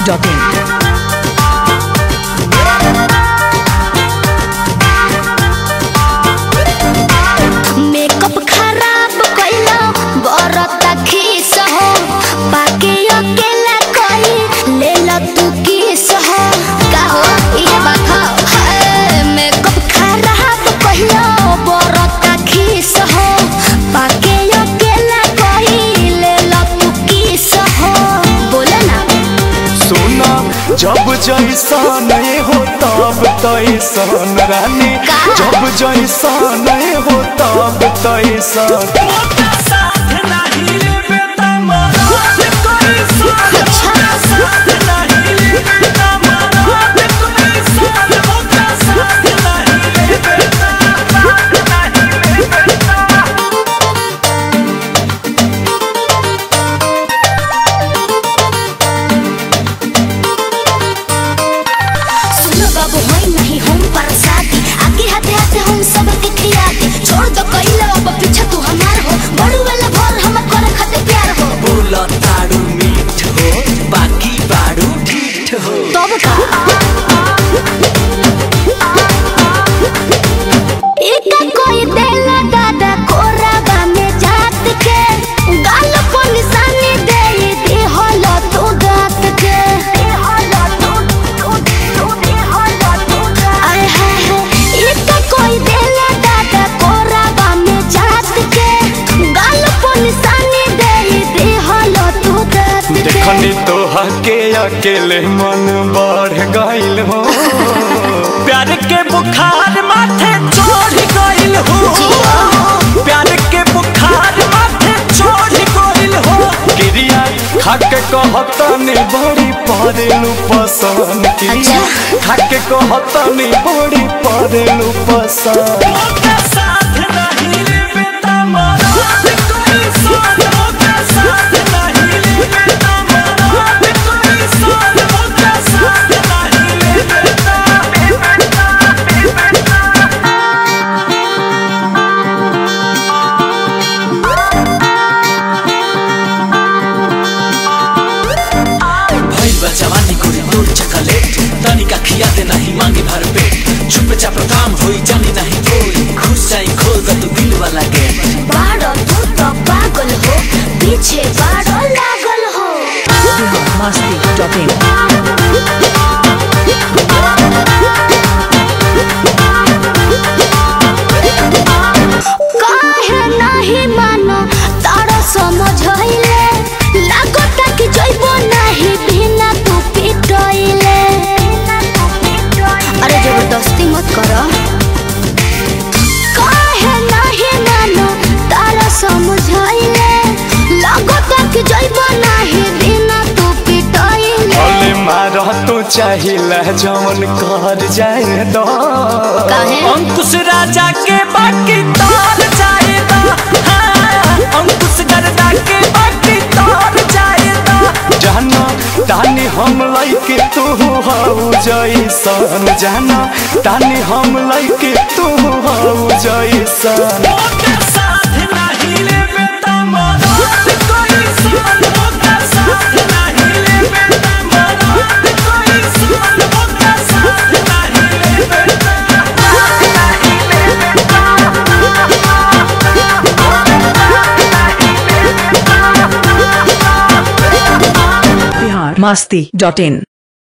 masti.in. Makeup खराब कइला बरता खीस हो बाकी अकेला कई लेला तू किस हो का हो ये बात हो हाय, मेकअप खराब कइला बरता खीस हो बाकी अकेला कई लेला तू किस हो बोले ना सोना जब जैसन हो तब तैसन रानी का? जब जैसन हो तब तैसन सुनो बाबू होई नहीं हम परसाती आगे हाथे हाथे हम सब के खियाती छोड़ दो कइला अब पीछे तू हमार हो बड़ू वाला भर हम करे खाते प्यार हो बोला तारू मीठ हो बाकी बारू ठीठ हो तब का एका कोई देला दादा कोराबा में जात के गाल को निशानी दे दे हलो तू गात के आय हाय हाय एका कोई देला दादा कोराबा में जात के गाल को निशानी दे दे हलो तू गात के देखनी तोहा के अकेले मन बढ़ गइल हो प्यार के बुखार माथे चढ़ गइल हो प्यार के बुखार माथे चढ़ गइल हो क्रिया खाके कहतनी बड़ी परेलू पसंद क्रिया खाके कहतनी बड़ी परेलू पसंद ओका साथ नहीं लेबे त मरद कोई सन ओका साथ नहीं लेबे त मरद कोई सन ओका साथ नहीं लेबे भइल बा जवानी कोरी तोर चकलेट तनिका खिया दे नहीं मांगे भर पेट चुप चाप काम होई जानी नहीं कोई खुश जाई खोल द तू दिल वाला गेट बाड़ो तू तो पागल हो पीछे बाड़ो लागल हो masti.in. काहे नहीं मानो तारा समझाइले लागता कि जइबो नहीं बिना तू पिटइले अरे जबरदस्ती मत करो काहे नहीं मानो तारा समझाइले लागता कि जइबो नहीं बिना तू पिटइले भले मार तू चाहिला जवन कर जाए दो काहे अंकुश राजा के बाकी तार जाएगा हाँ, अंकुश गर्दा के बाकी तार जाएगा जाना तानी हम लइके तू हऊ जैसन जाना तानी हम लइके तू हऊ जैसन ओका साथ नहीं लेबे त मरद कोई सन ओका साथ नहीं लेबे त मरद कोई सन ओका साथ नहीं लेबे त Bihar masti.in.